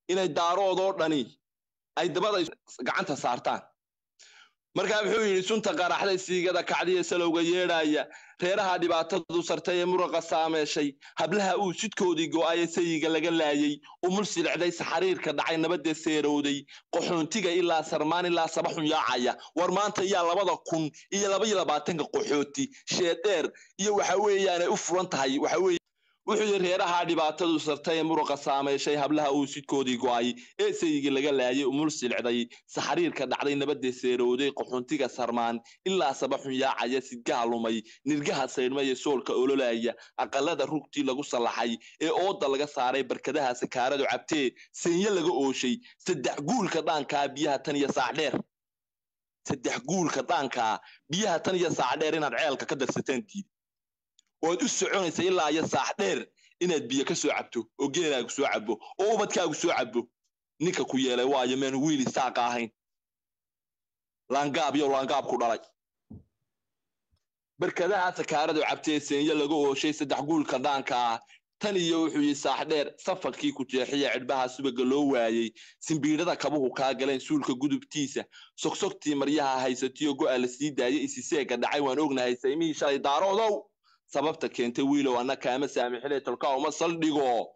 inay daaroodoo dhani ay dabada gacanta saartaan markaa wuxuu yidhi sunta qaraxday siigada kacdiya salowga yeedhaya reeraha dhibaatadu sartay ee muraqa saameeshay hablaha uu sidkoodii go'aye sayiga laga laayey umul silicday saxariirka dhacay nabadee seerowday qaxoontiga ilaa sarmaan ilaa sabaxun yaacaya war maanta yaa labada kun iyo laba iyo labaatanka qaxooti sheedheer iyo waxa weeyaanay u furan tahay waxa weye wuxuu yidhi reeraha dhibaatadu sartay ee muruqa saameyshay hablaha uu sidkoodii go'ay ee sayigii laga laayay umul silicday saxariirka dhacday nabadee seerowday qaxoontiga sarmaan ilaa sabaxun yaacaya sidgaha lumay nirgaha saydhmaya soolka ololaya aqalada rugtii lagu sallaxay ee ooda laga saaray barkadaha sakaaradu cabtee seenye laga ooshay saddex guulka dhaankaa biyaha tan iyo saac dheer saddex guulka dhaankaa biyaha tan iyo saac dheer inaad ceelka ka darsataan diid oad u soconaysa ilaa iyo saax dheer inaad biyo ka soo cabto oo geelaagu soo cabo oo ubadkaagu soo cabo ninka ku yeelay waayo meenu wiili saaqa ahayn laangaab iyo laangaab ku dhalay barkadaha sakaaradu cabtee seenye laga ooshay saddex guulka dhaanka ah tan iyo wuxuu yii saax dheer safarkii ku jeexiya cidhbaha subaga loo waayey simbiidhada kabuhu kaa galeen suulka gudubtiisa sogsogtii maryaha haysatiyo go'a la sii daayay isiseega dhacay waan ognahay saymihii shalay daaroodow sababta keentay wiilow anna kaama saamixinay tolkaa uma saldhigo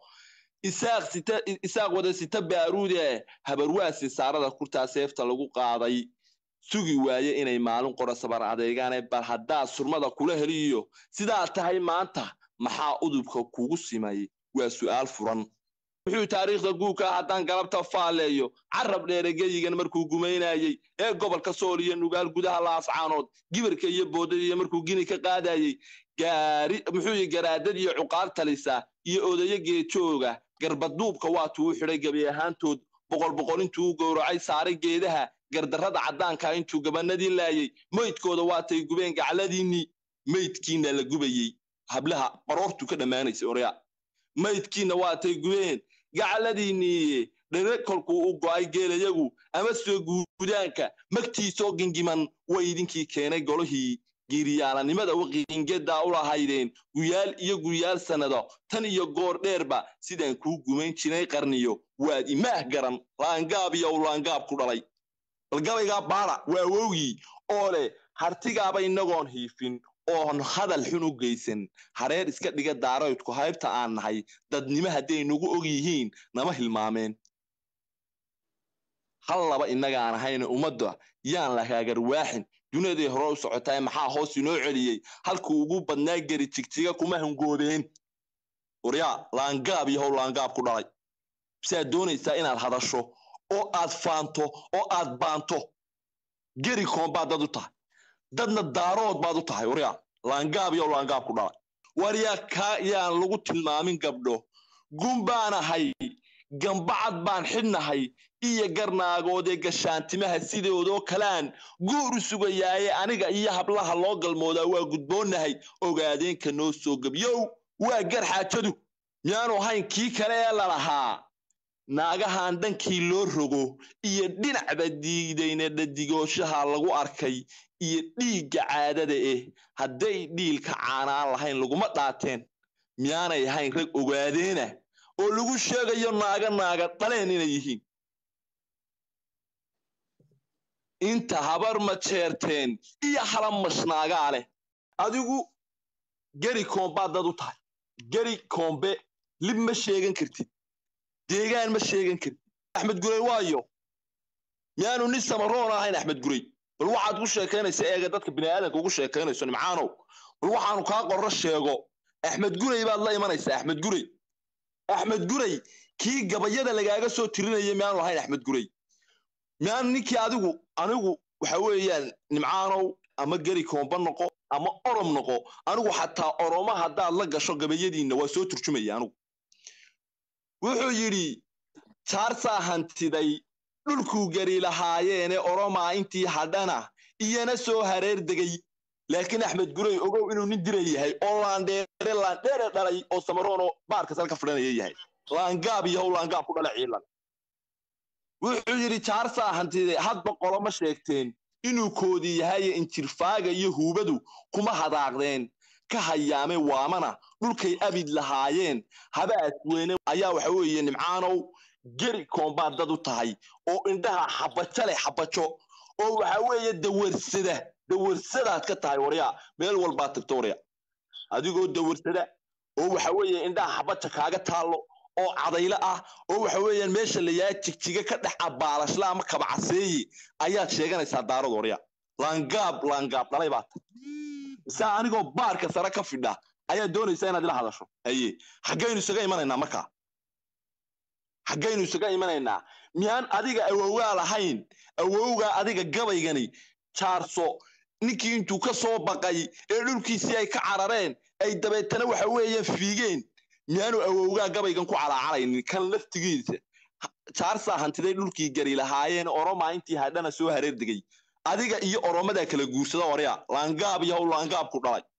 isaaq wada sita baaruude habarwaasi saarada kurtaa seefta lagu qaaday sugi waaye inay maalin qora sabar adeegaane bal haddaad surmada kula heliyo sidaa tahay maanta maxaa udubka kugu simay waa su'aal furan wuxuu taariikhda guuka haddaan galabta faalleeyo carab dheeregeyigan markuu gumaynayey ee gobolka sool iyo nugaal gudaha laascaanood gibirka iyo boodadiiyo markuu gini ka qaadayey gaari muxuu yi garaadad iyo cuqaal talisa iyo odayo geejooga garbaduubka waatuu u xidhay gebi ahaantood boqol boqol intuu u gowracay saaray geedaha gardarrada caddaanka intuu gabanadii laayey meydkooda waatay gubeen gacladiinnii meydkiina la gubayey hablaha baroortu ka dhammaanaysay orya maydkiina waatay gubeen gacladiinniiye dhere kolkuu u go'ay geelayagu ama soo guudaanka magtiisoo gingiman way idinkii keenay golihii giiriyaalanimada waqiingedaa u lahaydeen guyaal iyo guyaal sannado tan iyo goor dheerba sidaan kuu gumayn jiray qarniyo waad imaah garan laangaab iyo u laangaab ku dhalay balgabaygaa baada waa wowgii oo leh hartigaaba inagoon hiifin oon hadal xun u geysan hareer iska dhiga daaroydku haybta aan nahay dadnimo hadday nagu og yihiin nama hilmaameen hal laba innagaan ahayna ummadda yaan la haagarwaaxin dunyaday hore u socotaay maxaa hoos inoo celiyey halkuu ugu badnaa geri jigjiga kuma hangoobeen waryaa laangaab iyo how laangaab ku dhalay siaad doonaysaa inaad hadasho oo aad faanto oo aad baanto geri koon baad dad u tahay dadna daarood baad u tahay waryaa laangaab iyo laangaab ku dhalay waryaa kaa yaan lagu tilmaamin gabdho gun baan ahay gambacad baan xidhnahay iyo garnaagoodee gashaantimaha sidoodoo kalaan guur u sugayaaye aniga iyo hablaha loo galmoodaa waa gudboonnahay ogaadeenka noo soo gebyow waa gar xaajadu miyaanu ahayn kii kale ee lalahaa naagahan dhankii loo rogo iyo dhinacba diidayna dhadigooshaha lagu arkay iyo dhiigga caadada eh hadday dhiilka caanaan lahayn laguma dhaateen miyaanay ahayn rag ogaadeena oo lagu sheegayo naaga naaga dhaleen inay yihiin inta habar ma jeerteen iyo hala mashnaagaa leh adigu geri koombaad dad u tahay geri koombe lib ma sheegan kartid deegaan ma sheegan kartid axmed gurey waayo miyaanu nin samaroon ahayn axmed gurey bal waxaad ku sheekaynaysa eega dadka bini'aadanka ugu sheekaynayso nimcaanow bal waxaanu kaa qorro sheego axmed gurey baad la imanaysaa axmed gurey axmed gurey kii gabayada lagaaga soo tirinaya miyaanu lahayn axmed gurey miyaanu ninkii adigu anigu waxa weeyaan nimcaanow ama geri koomba noqo ama orom noqo anigu xataa oroma haddaad la gasho gabayadiinna waa soo turjumaya anigu wuxuu yidhi jaarsaa hantiday dhulkuu geri lahaayeene oromaa intii hadhana iyana soo hareer degay laakiin axmed gurey ogow inuu nin dira yahay oo laandheere laandheere dhalay oo samaroonoo baarka sal ka fidhanaya yahay laangaab iyo how laangaab ku dhala ciilan wuxuu yidhi jaarsaa hantide hadba qoloma sheegteen inuu koodi yahaye injirfaaga iyo huubadu kuma hadaaqdeen ka hayaame waamana dhulkay abid lahaayeen habaas weyne ayaa waxa weeye nimcaanow geri koombaad dad u tahay oo indhaha xabajo leh xabajo oo waxa weeye dawarsada dawarsadaad ka tahay waryaa meel walbaad tagto warya adigoo dawarsada oo waxa weeye indhaha xabaja kaaga taallo oo cadaylo ah oo waxa weeyaan meesha la yaa jigjiga ka dhex abaalashla ama kabacaseeye ayaad sheeganaysaa daarad warya laangaab laangaab dhalay baa ta mise anigoo baarka sare ka fidha ayaa doonaysaa inaad ila hadasho haye xaggaynu isaga imanaynaa markaa xaggaynu isaga imanaynaa miyaan adiga awowgaa lahayn awowgaa adiga gabaygani jaarso ninkii intuu ka soo baqay ee dhulkiisii ay ka carareen ay dabeetana waxa weeyaan fiigeen miyaanu awowgaa gabaygan ku calaacalaynin kan laftigiisa jaarsaa hantiday dhulkii gari lahaayeen oromaa intii hadhana soo hareer degay adiga iyo oromadaa kala guursada warya laangaab yahow laangaab ku dhalay